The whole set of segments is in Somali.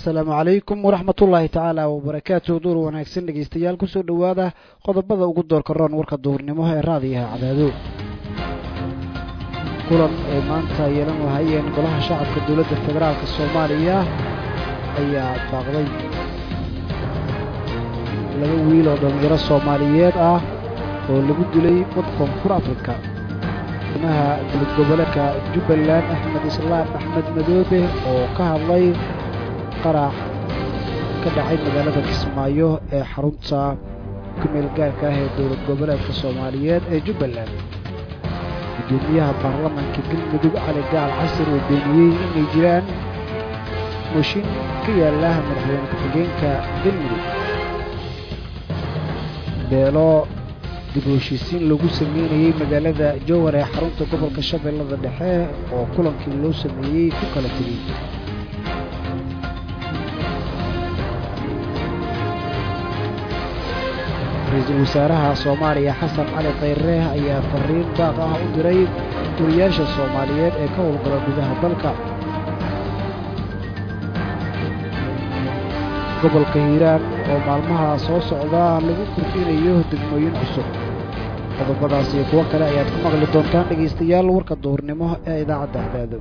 assalaamu calaykum waraxmatullaahi tacaala wabarakaatu duur wanaagsan dhegeystayaal kusoo dhowaada qodobada ugu doorka roon warka duhurnimo ee raadiyaha cadaado kulan ay maanta yeelan lahaayeen golaha shacabka dowladda federaalk soomaaliya ayaa baaqday laba wiil oo dhallinyaro soomaaliyeed ah oo lagu dilay wad koonfur afrika madaxweynaha dowlad goboleedka jubbaland axmed islaam axmed madoobe oo ka hadlay qarax ka dhacay magaalada kismaayo ee xarunta kumeel gaarka ah ee dowlad goboleedka soomaaliyeed ee jubbaland gudoomiyaha baarlamaanka galmudug cali gaal casir oo beeniyey inay jiraan mooshin ka yaala madaxweyne ku-xigeenka galmudug beelo dib u heshiisiin lagu sameynayey magaalada jowhar ee xarunta gobolka shabeellada dhexe oo kulankii loo sameeyey ku kala tegey ra-iisul wasaaraha soomaaliya xasan cali khayre ayaa fariin baaq ah u diray guriyaasha soomaaliyeed ee ka howlgala gudaha dalka gobolka hiiraan oo maalmaha soo socda lagu kordhinayo degmooyin cusub qodobadaas iyo kuwo kale ayaad ku maqli doontaan dhegaystayaal warka duhurnimo ee idaacadda hadaado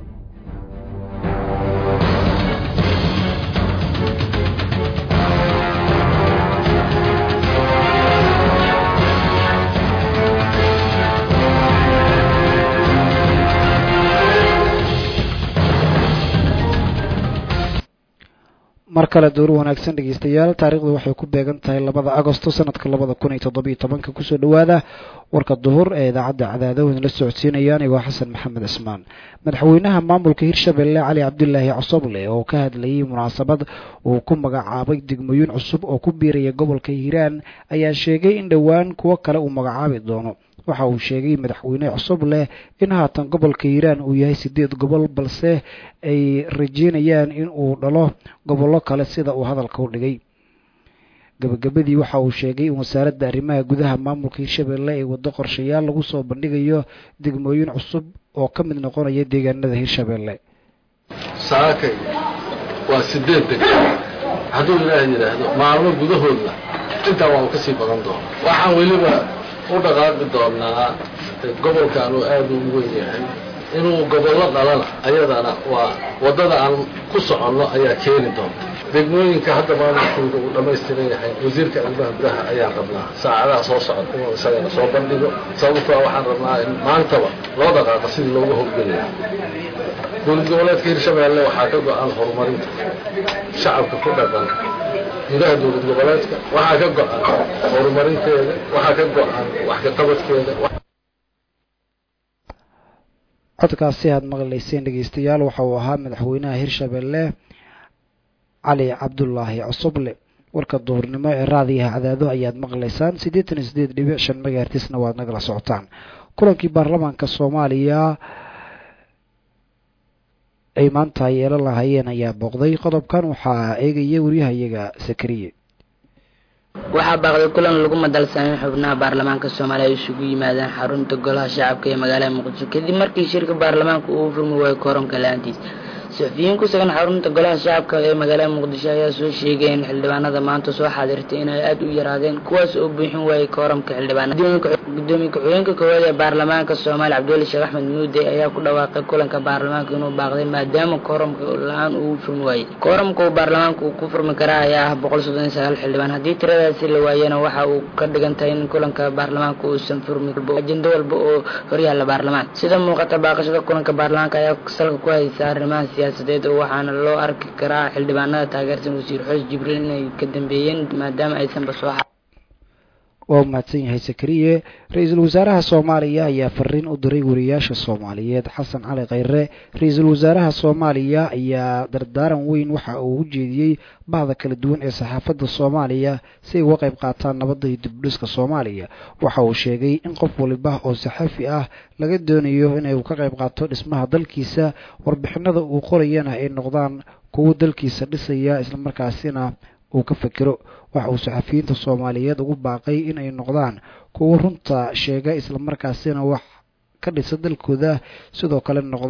mar kale dowr wanaagsan dhegeystayaal taarikhdu waxay ku beegan tahay labada agosto sanadka labada kun iyo toddobiyo tobanka kusoo dhowaada warka duhur ee idaacadda cadaado idinla socodsiinaya anigoo xasan maxamed cismaan madaxweynaha maamulka hirshabelle cali cabdilaahi cosoble oo ka hadlayay munaasabad uu ku magacaabay degmooyin cusub oo ku biiraya gobolka hiiraan ayaa sheegay in dhowaan kuwo kale uu magacaabi doono waxa uu sheegay madaxweyne cusub leh in haatan gobolka hiiraan uu yahay siddeed gobol balse ay rajeynayaan in uu dhalo gobollo kale sida uu hadalka u dhigay gabagabadii waxa uu sheegay in wasaaradda arrimaha gudaha maamulka hirshabelle ay waddo qorshayaal lagu soo bandhigayo degmooyin cusub oo ka mid noqonaya deegaanada hirshabelle saakay waa sideed degmo hadduu ilaah yidhaahdo maalmo gudahoodna intaa waa uu ka sii badan doona waxaan weliba u dhaqaaqi doonaa gobolkan uu aad u weyn yahay inuu gobollo dhalana ayadana waa waddada aan ku soconno ayaa keeni doonta degmooyinka hadda maamulkooda uu dhammaystiran yahay wasiirka arrimaha gudaha ayaan rabnaa saacadaha soo socda inuu isagana soo bandhigo sababtoa waxaan rabnaa in maantaba loo dhaqaaqo sidii looga howlgelaya dowlad goboleedka hirshabeelle waxaa ka go-an horumarinta shacabka ku dhaqan gudaha dowlad goboleedka waxaa ka go-an horumarinteeda waxaa ka go-an wax kaqabadkeeda codkaasi aad maqlayseen dhegeystayaal waxa uu ahaa madaxweynaha hirshabelle cali cabdulaahi cosoble warka duhurnimo ee raadiyaha cadaado ayaad maqlaysaan siddeetan iyo siddeed dhibic shan megahertisna waad nagala socotaan kulankii baarlamaanka soomaaliya ay maanta yeelan lahaayeen ayaa booqday qodobkan waxaa eegaya waryahayaga sakariye waxaa baaqday kulan lagu madalsanay xubnaha baarlamaanka soomaaliya ay isugu yimaadeen xarunta golaha shacabka ee magaalada muqdisho kadib markii shirka baarlamaanka uu furmi waayo koronka la-aantiis saxufiyiin ku sugan xarunta golaha shacabka ee magaalada muqdisho ayaa soo sheegay in xildhibaanada maanta soo xaadirtay inay aada u yaraadeen kuwaas oo buuxin waayay kooramka xildhibaanada gudoomiye ku-xigeenka koowaad ee baarlamaanka soomaaliya cabdiweli sheekh axmed muude ayaa ku dhawaaqay kulanka baarlamaanka inuu baaqday maadaama kooramka la-aan uu furmi waayey kooramka uu baarlamaanka uu ku furmi karaa ayaa ah boqol soddon iyo sagaal xildhibaan haddii tiradaasi la waayana waxa uu ka dhigan tahay in kulanka baarlamaanka uusan furmi ajendo walba oo horyaalla baarlamaanka sida muuqata baaqashada kulanka baarlamaanka ayaa salka ku haysa arrimaha siyaasadeed oo waxaana loo arki karaa xildhibaanada taageersan wasiir xoos jibriil inay ka dambeeyeen maadaama aysanba soo waa mahadsan yahay sakariye ra-iisul wasaaraha soomaaliya ayaa fariin u diray wariyaasha soomaaliyeed xasan cali khayre ra-iisul wasaaraha soomaaliya ayaa dardaaran weyn waxa uu u jeediyey bahda kala duwan ee saxaafadda soomaaliya si ay uga qayb qaataan nabadda iyo dibdhiska soomaaliya waxa uu sheegay in qof waliba oo saxafi ah laga doonayo inay ka qayb qaato dhismaha dalkiisa warbixinada uu qorayana ay noqdaan kuwo dalkiisa dhisaya islamarkaasina uu ka fekero waxa uu saxafiyiinta soomaaliyeed ugu baaqay in ay noqdaan kuwo runta sheega islamarkaasina wax ka dhisa dalkooda sidoo kale noqda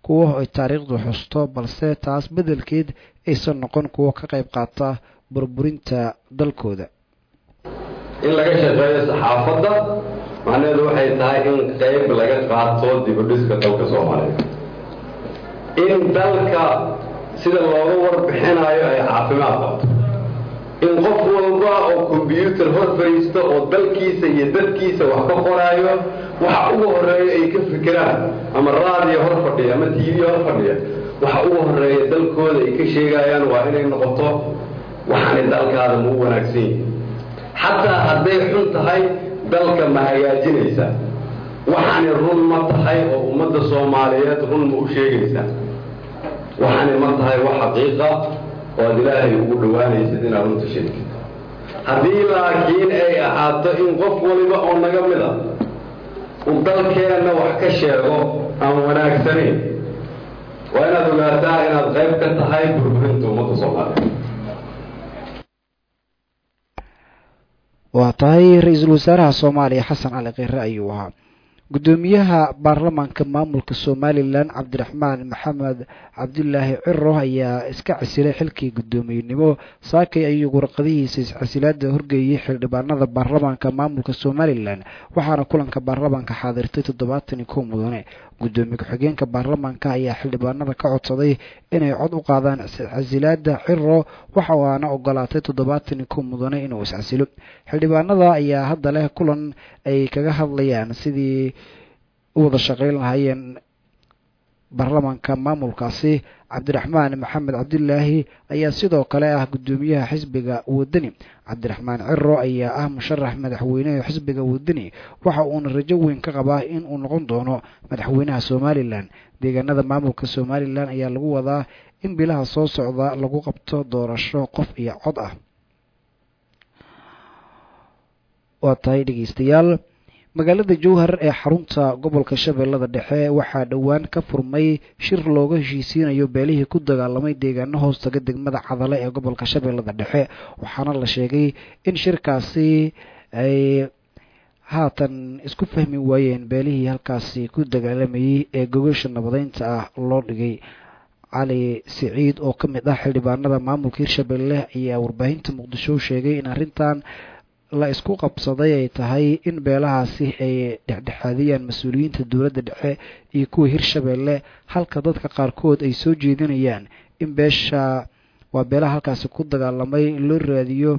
kuwo ay taariikhdu xusto balse taas beddelkeed aysan noqon kuwo ka qayb qaata burburinta dalkooda in laga shaqeeyo saxaafadda macnaheedu waxay tahay in qayb laga qaato dibudhiska dalka soomaaliya in dalka sida looga warbixinayo ay caafimaad qabto in qof walba oo kombyuutar hor fadhiisto oo dalkiisa iyo dadkiisa wax ka qoraayo waxa ugu horeeya ay ka fikiraan ama raadiyo hor fadhiya ama tv hor fadhiya waxa ugu horeeya dalkooda ay ka sheegayaan waa inay noqoto waxaanay dalkaada mau wanaagsan yihin xataa hadday xun tahay dalka ma hagaajinaysa waxaani run ma tahay oo ummadda soomaaliyeed run ma u sheegaysaa waxaani ma tahay wax xaqiiqa oo ad ilaahay ugu dhowaanaysid inaad runta sheegtid haddii laakiin ay ahaato in qof waliba oo naga mid a uu dalkeenna wax ka sheego aan wanaagsanayn waa inaad ogaataa inaad qayb ka tahay burburinta ummadda soomaaliyeed waa tahay ra-iisul wasaaraha soomaaliya xasan cali kheyre ayuu ahaa guddoomiyaha baarlamaanka maamulka somalilan cabdiraxmaan maxamed cabdulaahi ciro ayaa iska casilay xilkii guddoomiyenimo saakay ayuu warqadihiisa iscasilaada horgeeyey xildhibaanada baarlamaanka maamulka somalilan waxaana kulanka baarlamaanka xaadirtay toddobaatan iyo kow mudane guddoomiye ku-xigeenka baarlamaanka ayaa xildhibaanada ka codsaday inay cod u qaadaan iscasilaada ciro waxa aana ogolaatay toddobaatan iyo kow mudane inuu iscasilo xildhibaanada ayaa hadda leh kulan ay kaga hadlayaan sidii u wada shaqayn lahaayeen baarlamaanka maamulkaasi cabdiraxmaan maxamed cabdilaahi ayaa sidoo kale ah guddoomiyaha xisbiga wadani cabdiraxmaan ciro ayaa ah musharax madaxweyneha xisbiga wadani waxa uuna rajo weyn ka qabaa in uu noqon doono madaxweynaha somalilan deegaanada maamulka somalilan ayaa lagu wadaa in bilaha soo socda lagu qabto doorasho qof iyo cod ah waa tahay dhegeystayaal magaalada jowhar ee xarunta gobolka shabeellada dhexe waxaa dhowaan ka furmay shir looga heshiisiinayo beelihii ku dagaalamay deegaano hoostaga degmada cadale ee gobolka shabeellada dhexe waxaana la sheegay in shirkaasi ay haatan isku fahmi waayeen beelihii halkaasi ku dagaalamayey ee gogasha nabadeynta ah loo dhigay cali siciid oo ka mid ah xildhibaanada maamulka hirshabelle ayaa warbaahinta muqdisho sheegay in arrintan la isku qabsaday ay tahay in beelahaasi ay dhexdhexaadiyaan mas-uuliyiinta dowladda dhexe iyo kuwa hirshabelle halka dadka qaarkood ay soo jeedinayaan in beesha waa beelaha halkaasi ku dagaalamay loo raadiyo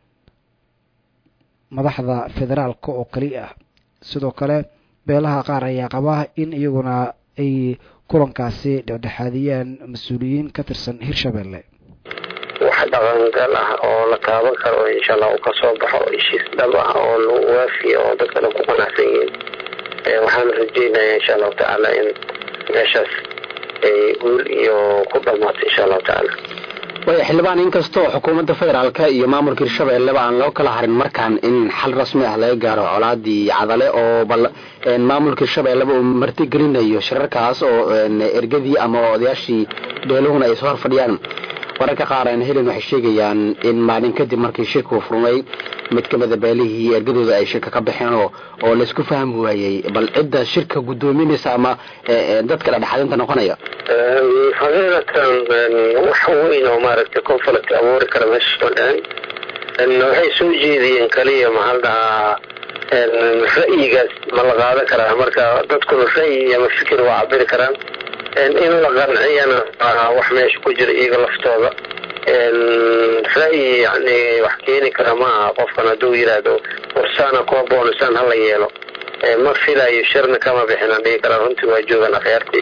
madaxda federaalka oo kali ah sidoo kale beelaha qaar ayaa qaba in iyaguna ay kulankaasi dhexdhexaadiyaan mas-uuliyiin ka tirsan hirshabelle wax dhaqangal ah oo la taaban karo insha allah uu kasoo baxo heshiis dhab ah oo lagu waafiya oo dadka dhan ku qanacsan yihiin waxaan rajeynaya insha allahu tacaala in meeshaas ay guul iyo ku dhamaato insha allahu tacaala waya xildhibaan inkastoo xukuumadda federaalka iyo maamulka hirshabelleba aan loo kala harin markaan in xal rasmi ah laga gaaro colaadii cadale oo bal maamulka hirshabelleba uu martigelinayo shirarkaas oo ergadii ama odayaashii beeluhuna ay soo horfadhiyaan wararka qaar aan helin waxay sheegayaan in maalin kadib markii shirku furmay mid ka mida beelihii ergadooda ay shirka ka baxeen oo oo laisku fahmi waayey bal cidda shirka guddoominaysa ama dadka dhexdhexaadinta noqonaya xaqiiqatan wax weyn oo maaragtay conflict abuuri kara meesha soo dhacen waxay soo jeediyeen kaliya maxaa dhahaa ra'yigaas ma la qaadan karaa marka dadkuna ra'yi ama fikir waa cabiri karaan in la qanciyana wax meesha ku jira iyaga laftooda ra'yi yani wax keeni kara ma aha qofkan hadduu yidhaahdo warsaana kuwa boonusaan hala yeelo ma filayo shirna kama bixinaan dhigi karaa runtii waa joogaan akhyaartii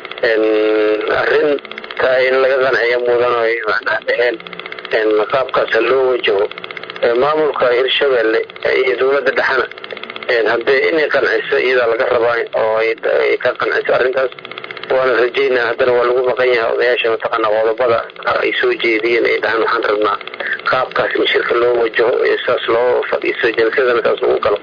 arrinta in laga qanciyo mudan oy macnaa dheheen qaabkaasa loo wajaho maamulka hirshabelle iyo dowladda dhexena haddee inay qanciso iyadaa laga rabaa oo ay ka qanciso arrintaas waana rajeynaa haddana waa lagu maqan yahay odayaasha mataqaana qodobada ay soo jeediyeen ay dhahaan waxaan rabnaa qaabkaas in shirka loo wajaho saas loo fadhiiso jalsadana saas lagu galo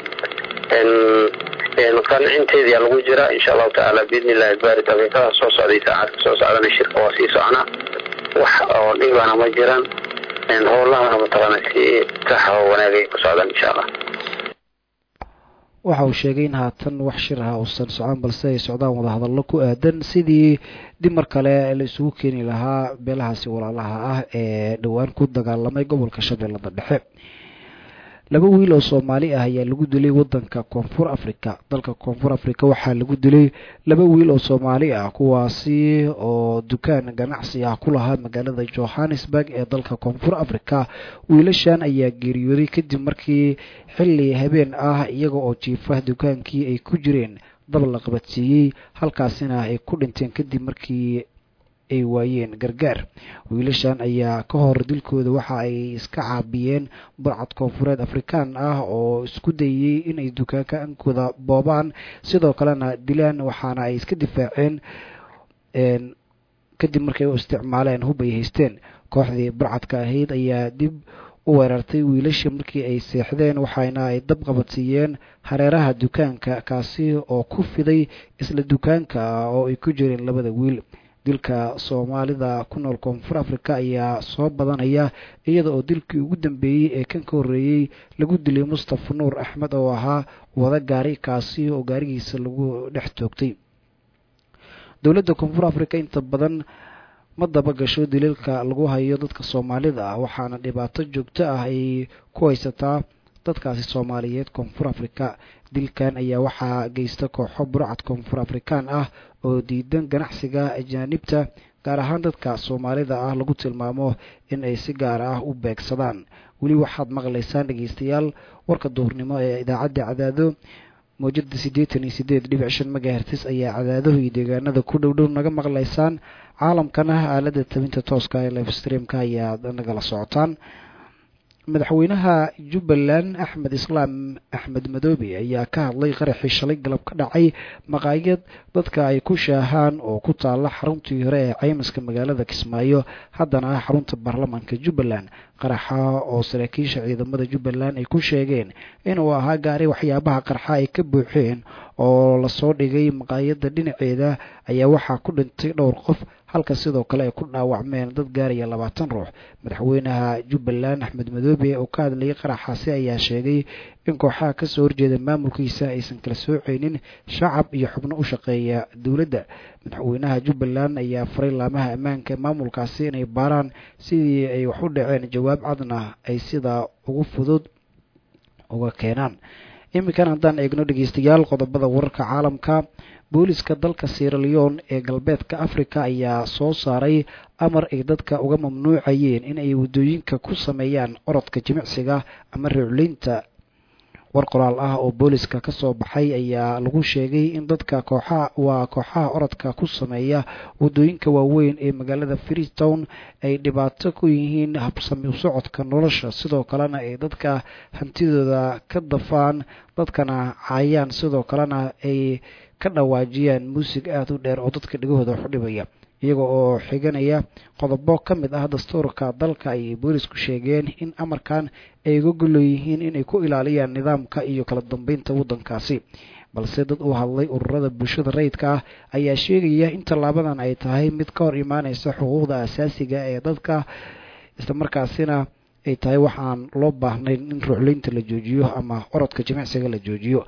qancinteedia lagu jiraa insha allahu tacaala biidni illahi baari daqiiqada soo socday saacadka soo socdana shirka waa sii soconaa wax oo dhibana ma jiraan howlahana mataqaana si sax oo wanaagay ku socdaan insha allah waxa uu sheegay in haatan wax shir ah uusan socon balse ay socdaan wadahadallo ku aadan sidii dib mar kale la isugu keeni lahaa beelahaasi walaalaha ah ee dhowaan ku dagaalamay gobolka shabeellada dhexe laba wiil oo soomaali ah ayaa lagu dilay wadanka koonfur africa dalka koonfur africa waxaa lagu dilay laba wiil oo soomaali ah kuwaasi oo dukaan ganacsi ah ku lahaa magaalada johannesburg ee dalka koonfur africa wiilashan ayaa geeriyooday kadib markii xilli habeen ah iyaga oo jiifa dukaankii ay ku jireen dab la qabadsiiyey halkaasina ay ku dhinteen kadib markii ay waayeen gargaar wiilashan ayaa ka hor dilkooda waxa ay iska caabiyeen burcad koonfureed afrikaan ah oo isku dayey inay dukaanka ankooda boobaan sidoo kalena dilaan waxaana ay iska difaaceen kadib markay u isticmaaleen hub ay haysteen kooxdii burcadka ahayd ayaa dib u weerartay wiilasha markii ay seexdeen waxayna ay dab qabadsiiyeen hareeraha dukaanka kaasi oo ku fiday isla dukaanka oo ay ku jireen labada wiil dilka soomaalida ku nool koonfur africa ayaa soo badanaya iyada oo dilkii ugu dambeeyey ee kan ka horreeyey lagu dilay mustafa nuur axmed oo ahaa wada gaari kaasi oo gaarigiisa lagu dhex toogtay dowladda koonfur africa inta badan ma daba gasho daliilka lagu hayo dadka soomaalida ah waxaana dhibaato joogto ah ay ku haysataa dadkaasi soomaaliyeed koonfur africa dilkan ayaa waxaa geysta kooxo burcad koonfur afrikaan ah oo diidan ganacsiga ajaanibta gaar ahaan dadka soomaalida ah lagu tilmaamo in ay si gaar ah u beegsadaan weli waxaad maqlaysaan dhegeystayaal warka duhurnimo ee idaacadda cadaado mawjada siddeetan iyo sideed dhibic shan megahertis ayaa cadaadahu iyo deegaanada ku dhow dhow naga maqlaysaan caalamkana aalada tabinta tooska ee life streamka ayaad nagala socotaan madaxweynaha jubbaland axmed islaam axmed madoobe ayaa ka hadlay qaraxii shalay galab ka dhacay maqaayad dadka ay ku shaahaan oo ku taalla xaruntii hore ee caymiska magaalada kismaayo haddana ah xarunta baarlamaanka jubbaland qaraxa oo saraakiisha ciidamada jubbaland ay ku sheegeen inuu ahaa gaari waxyaabaha qarxa ay ka buuxeen oo lasoo dhigay maqaayadda dhinaceeda ayaa waxaa ku dhintay dhowr qof halka sidoo kale ay ku dhaawacmeen dad gaaraya labaatan ruux madaxweynaha jubbaland axmed madoobe oo ka hadlayay qaraxaasi ayaa sheegay in kooxaha kasoo horjeeda maamulkiisa aysan kala sooceynin shacab iyo xubno u shaqeeya dowladda madaxweynaha jubbaland ayaa faray laamaha ammaanka maamulkaasi inay baaraan sidii ay wax u dhaceen jawaab cadna ay sidaa ugu fudud uga keenaan iminkan haddaan eegno dhegeystayaal qodobada wararka caalamka booliska dalka sieraleon ee galbeedka africa ayaa soo saaray amar ay dadka uga mamnuucayeen in ay waddooyinka ku sameeyaan orodka jimicsiga ama reecleynta war qoraal ah oo booliska ka soo baxay ayaa lagu sheegay in dadka kooxaha waa kooxaha orodka ku sameeya waddooyinka waaweyn ee magaalada freetown ay dhibaato ku yihiin habsami u socodka nolosha sidoo kalena ay dadka hantidooda ka dafaan dadkana caayaan sidoo kalena ay ka dhawaajiyaan muusig aada u dheer oo dadka dhegahooda wax u dhibaya iyaga oo xiganaya qodobo ka mid ah dastuurka dalka ayay boolisku sheegeen in amarkan ay uga golleeyihiin inay ku ilaaliyaan nidaamka iyo kala dambeynta waddankaasi balse dad u hadlay ururada bulshada rayidka ah ayaa sheegaya in tallaabadan ay tahay mid ka hor imaaneysa xuquuqda asaasiga ee dadka islamarkaasina ay tahay waxaan loo baahnayn in ruuxleynta la joojiyo ama orodka jimicsiga la joojiyo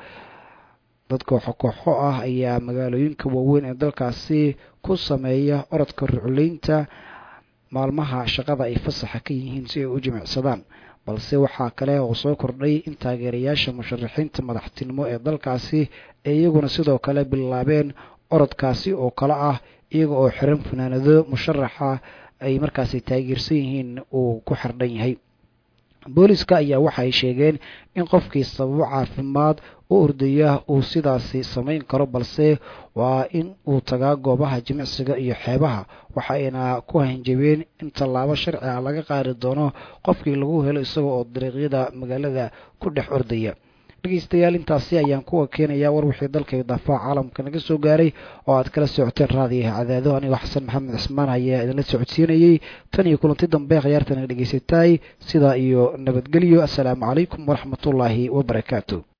dad kooxo kooxo ah ayaa magaalooyinka waaweyn ee dalkaasi ku sameeya orodka rucleynta maalmaha shaqada ay fasaxa ka yihiin si ay u jimicsadaan balse waxaa kale oo soo kordhay in taageerayaasha musharaxiinta madaxtinimo ee dalkaasi ay iyaguna sidoo kale bilaabeen orodkaasi oo kale ah iyaga oo xiran fanaanado musharaxa ay markaasi taageersan yihiin uu ku xardhan yahay booliska ayaa waxa ay sheegeen in qofkii sababo caafimaad u ordaya uu sidaasi samayn karo balse waa in uu tagaa goobaha jimicsiga iyo xeebaha waxayna ku hanjabeen in tallaabo sharci ah laga qaadi doono qofkii lagu helo isaga oo dariiqyada magaalada ku dhex ordaya dhegeystayaal intaasi ayaan kuwa keenayaa war wixii dalka daafaha caalamka naga soo gaaray oo aad kala socoteen raadiyaha cadaado anigoo xasan maxamed cismaan ayaa idinla socodsiinayey tan iyo kulanti dambe khiyaartana dhegeysataay sidaa iyo nabadgelyo assalaamu calaykum waraxmatullaahi wabarakaatu